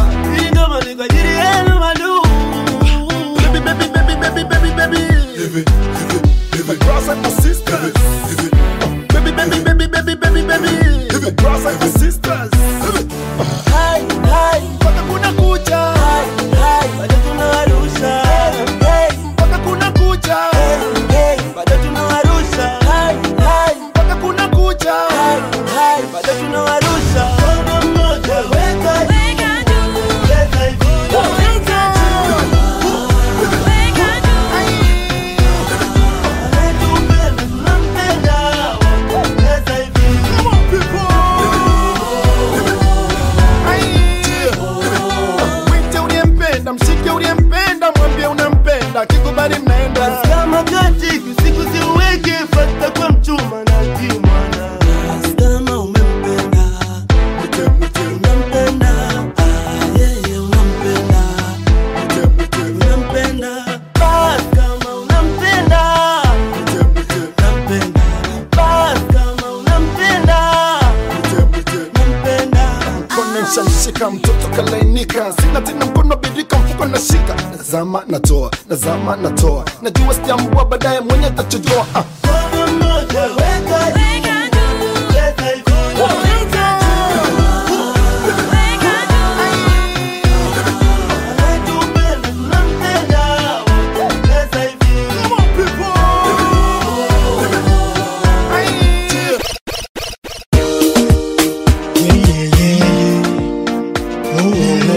Baby, baby, baby, baby, baby, baby. My brothers and my sisters. Baby, baby, baby, baby, baby, baby. My brothers and my sisters. Hai, hai, mpaka kuna kucha. Hai, hai, bado tunawarusha. Hey, mpaka kuna kucha. Hey, hey, bado tunawarusha. Hai, hai, mpaka kuna kucha. Hai, hai, bado tunawarusha. Mkono mmoja weka juu. Weka hivi. Weka juu. Mwite uliyempenda, mshike uliyempenda, mwambie unampenda, kikubali mnaenda. kama katika siku ziweke fata kwa mchuma na kimwana kama umempenda mte mte unampenda ah, yeye unampenda mte mte unampenda bas kama unampenda mte mte unampenda bas kama unampenda mte mte unampenda mkono nshamshika mtoto kalainika sina tena mkono birika mfuko nashika nazama natoa nazama natoa najua sijambua baadaye mwenye tachojoa ah. mmoja weka juu weka hivi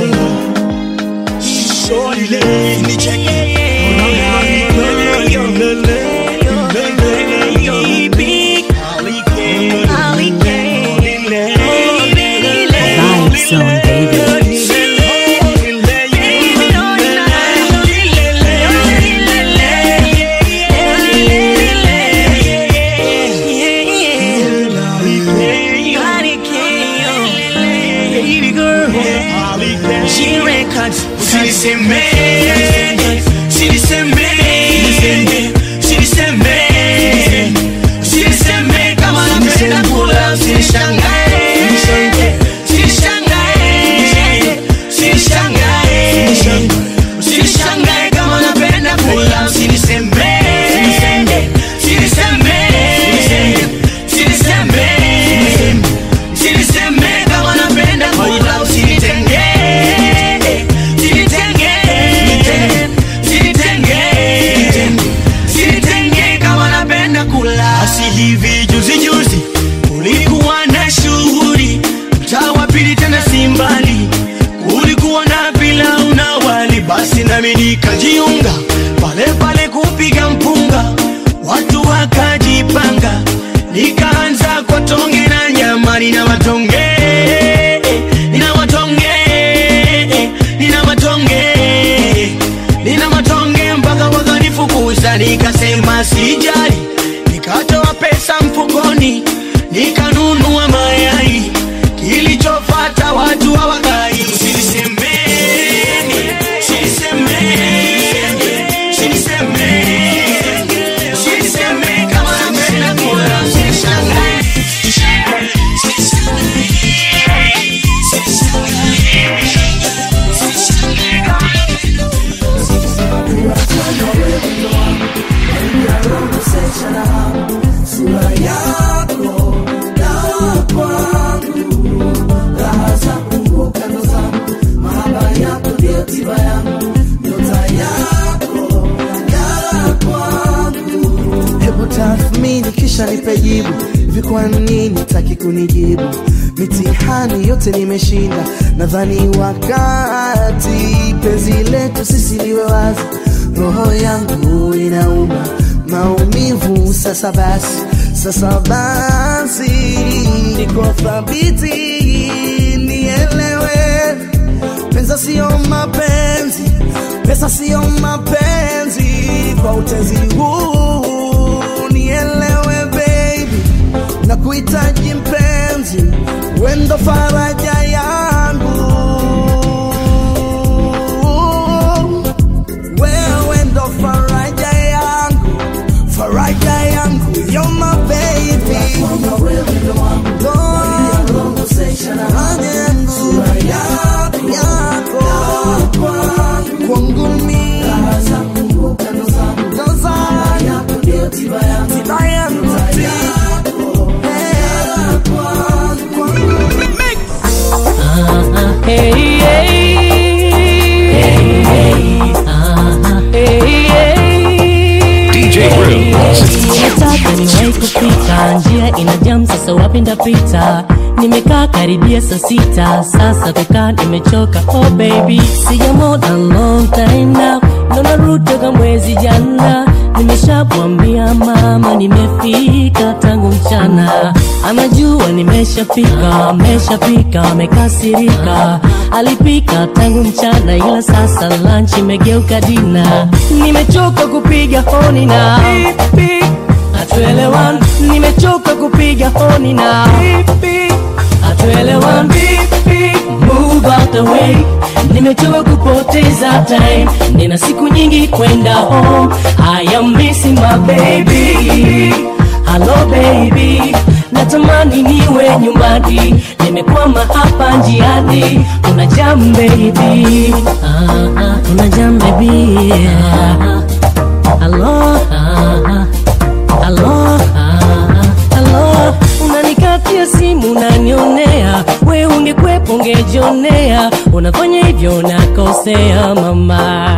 Shorty, let me check it. tukajiunga pale pale kupiga mpunga watu wakajipanga nikaanza kwa tonge na nyama nina matonge nina matonge nina matonge nina matonge mpaka wakanifukuza nikasema sijali nikatoa pesa mfukoni nikanunua mayai kilichofata watu hawakai sinisemeni sinisemeni sinisemeni sinisemeni kama napenda kula sishangai sura yako dawa kwangu raha zangu kando zangu mahaba yako ndio tiba yangu nyota yako ngara kwangu hebu tathmini kisha nipe jibu hivi kwa nini taki kunijibu mitihani yote nimeshinda nadhani wakati penzi letu sisi liwe wazi roho yangu inauma maumivu sasa basi sasa basi niko thabiti nielewe pesa sio mapenzi pesa sio mapenzi kwa utezi huu nielewe baby na kuhitaji mpenzi wendo faraja yangu wewe ndo faraja yangu faraja yangu you're my baby Ndo faraja yangu yako kwangu mimi ndo zangu tiba yangu DJ Grills. nataka niwahi kufika njia ina jam sasa wapi ndapita nimekaa karibia saa sita sasa kukaa nimechoka oh baby sijamona long time now naona rudi toka mwezi jana nimeshamwambia mama nimefika tangu mchana anajua nimeshafika ameshapika amekasirika alipika tangu mchana ila sasa lunch imegeuka dina nimechoka kupiga honi na hatuelewan nimechoka kupiga honi na hatuelewan move out the way nimechoka kupoteza time nina siku nyingi kwenda home i am missing my baby hello baby natamani niwe nyumbani nimekwama hapa njiani una jam baby ah, ah, una jam baby ah, hello ah, ah, hello ah, hello unanikatia simu unanionea we ungekwepo ungejionea unafanya hivyo unakosea mama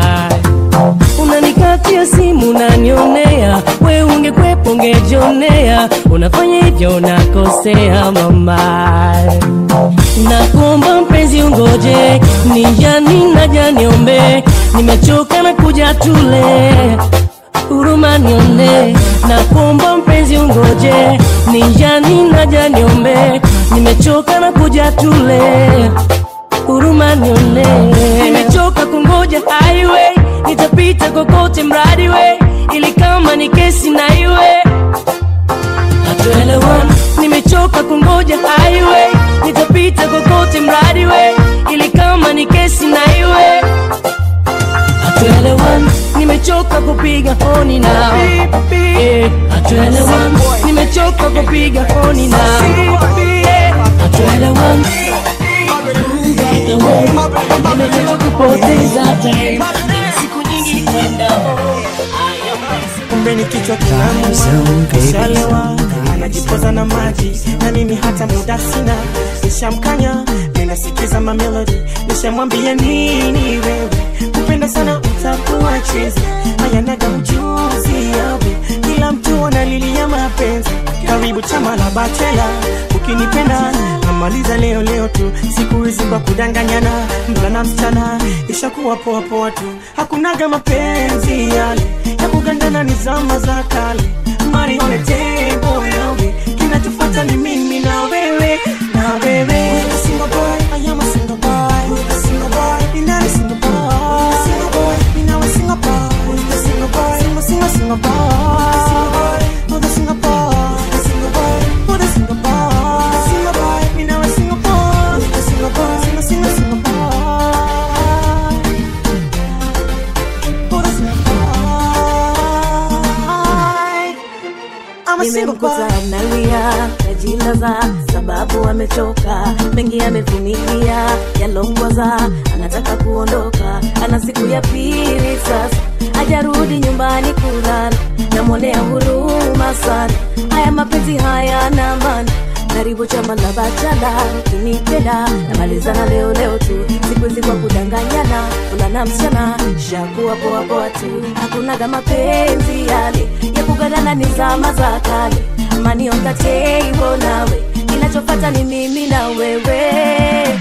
unanikatia simu unanionea we ungekwepo ungejionea unafanya hivyo unakosea mama nakuomba mpenzi ungoje nijani naja niombe nimechoka na kuja tule huruma nione na kuomba mpenzi ungoje nijani naja niombe nimechoka na kuja tule huruma nione nimechoka kungoja highway nitapita kokote mradi we ili kama ni kesi na iwe hatuelewan nimechoka kungoja highway nitapita kokote mradi we ili kama ni kesi na iwe hatuelewan nimechoka kupiga honi na Eh, hatuelewan nimechoka kupiga honi na Eh, hatuelewan nimechoka kupoteza time siku nyingi kwenda kumbe ni kichwa kinamu kishalewa anajipoza na maji na mimi hata muda sina nishamkanya ninasikiza mamelodi nishamwambia nini wewe kupenda sana utakuwa chizi hayanaga ujuzi yawe kila mtu analilia mapenzi karibu chama la bachela ukinipenda na tunamaliza leo leo tu siku hizi kwa kudanganyana mvulana msichana ishakuwa poa poa tu hakunaga mapenzi yale ya kugandana ni zama za kale mari on the table yawe kinachofata ni mimi na wewe na wewe Who's the single boy I am a single boy Who's the single boy You're not a single boy Who's the single boy You're now a single boy Who's the single boy Single single single boy Who's the single boy Who's the single boy Who's the single boy Who's the single boy You're now a single boy Who's the single boy Single single single boy Who's the single boy I'm a single boy nimemkuta analia najilaza sababu amechoka mengi amevumilia yalongwaza anataka kuondoka ana siku ya pili sasa hajarudi nyumbani kulala namwonea huruma sana haya mapenzi haya na maana karibu chama la bachala kinipenda namalizana leo leo tu siku hizi kwa kudanganyana fulana msichana shakuwa poa poa tu hakunaga mapenzi yale ya kugadana ni zama za kale mani on the table nawe kinachofata ni mimi na wewe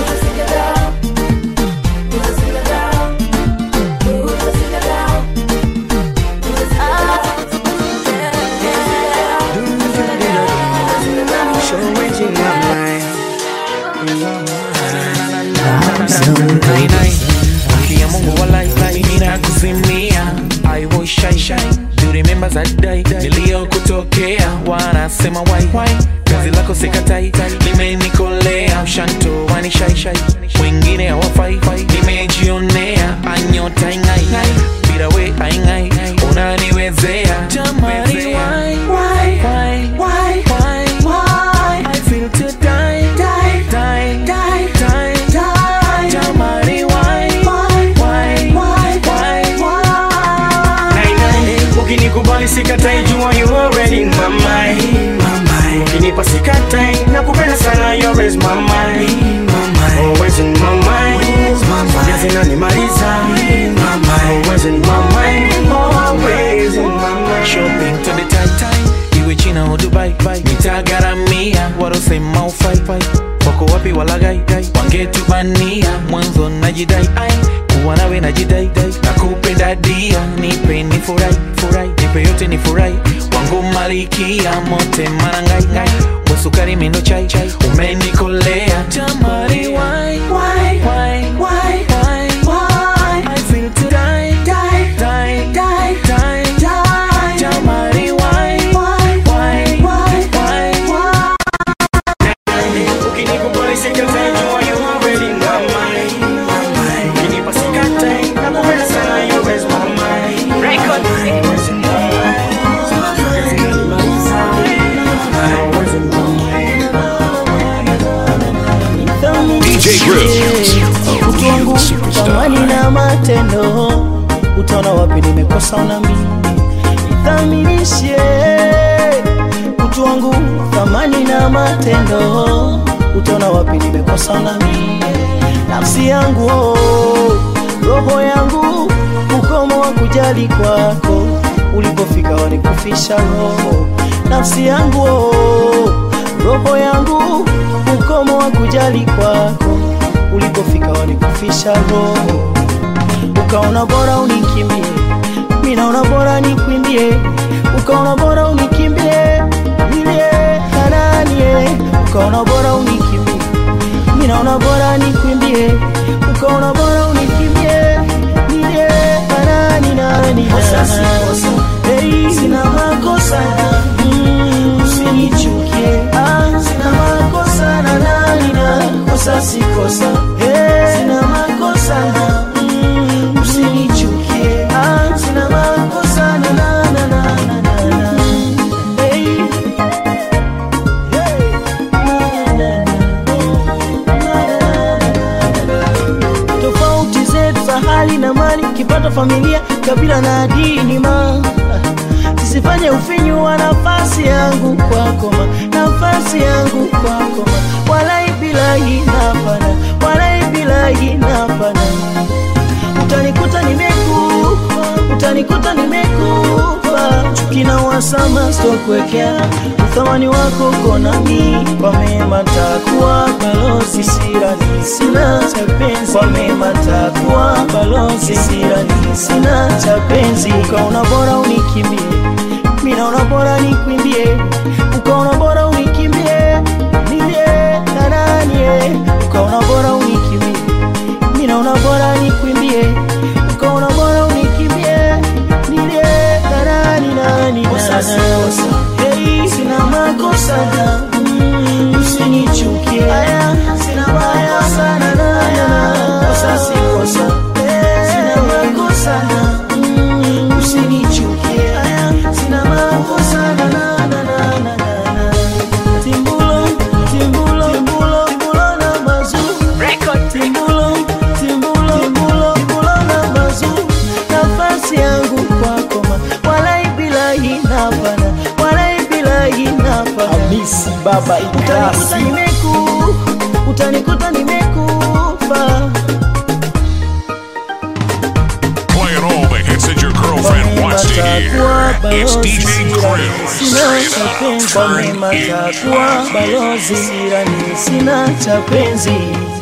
Changing my mind Haki ya Mungu walai ninakuzimia I was shy shy Do you remember that day niliyokutokea wanasema wai wai kazi lako sikatai limenikolea ushanto wani shai shai wengine hawafai nimejionea anyota ingai bila we aingai unaniwezea jamani why why why why why why I feel to die die die die die die jamani why why why why why Nine, ukinikubali sikatai jua you already in my mind ukinipa sikatai nakupenda sana you always my mind always in my mind Jazi inanimaliza always in my mind always in my mind shopping to the tight time iwe china au dubai nitagaramia warosema ufai wako wapi walagai wangetubania mwanzo najidai ai kuwa nawe najidai nakupenda dia nipe ni furai furai nipe yote ni furai wangu malikia mote marangai ngai wasukari mindo chai chai umenikolea jamari why why why why why why I feel to die die die die die die jamari why why why why why ukinikubali sikatai jua you already in my mind ukinipa sikatai nakupenda sana you always my mind record always in my mind Jazi inanimaliza always in my DJ Grills, a utu wangu real thamani superstar. na matendo utaona wapi nimekosa unami ithaminishe utu wangu thamani na matendo utaona wapi nimekosa unami nafsi yangu oh, roho yangu ukomo wa kujali kwako ulipofika wanikufisha roho nafsi yangu oh, roho yangu ukomo wa kujali kwako ulipofika wanikufisha roho ukaona bora unikimbie mi naona bora nikwimbie ukaona bora unikimbie nilie hananie ukaona bora unikimbie mi naona bora nikwimbie ukaona bora unikimbie nilie hanani nani Kosa si kosa. hey. sina makosa mm, usinichukie ah, sina makosa na nani na kosa si kosa hey. sina makosa mm, usinichukie ah, sina makosa na na na na na na na hey. Hey. Na, na, tofauti zetu za hali na mali kipato familia kabila na dini ma sisifanye ufinyu wa nafasi yangu kwako ma nafasi yangu kwako ma walai bilahi napana walai bilahi napana utanikuta nimekufa utanikuta nimekufa kina wasama stokuwekea uthamani wako konami kwa mema takuwa balozi sirani sina cha penzi kwa mema takuwa balozi sirani sina cha penzi ukaona bora unikimbie mi naona bora nikwimbie ukaona bora unikimbie nilie nananie ukaona bora unikimbie mi naona bora nikwimbie ukaona bora unikimbie nilie nanani nani Hey, sina makosa na mm, usinichukie sina makosa na na na kosa si kosa sina makosa na mm, usinichukie sina makosa na na na na na na timbulo timbulo timbulo timbulo na mazu record timbulo timbulo timbulo timbulo na mazu nafasi yangu kwako ma wala ibila inapana wala ibila inapana Hamisi baba utanikuta Idasi nimeku utanikuta nimekufa Playing all the hits that your girlfriend wants to hear. It's DJ Grills. sina cha penzi kwa mema takuwa balozi sirani sina cha penzi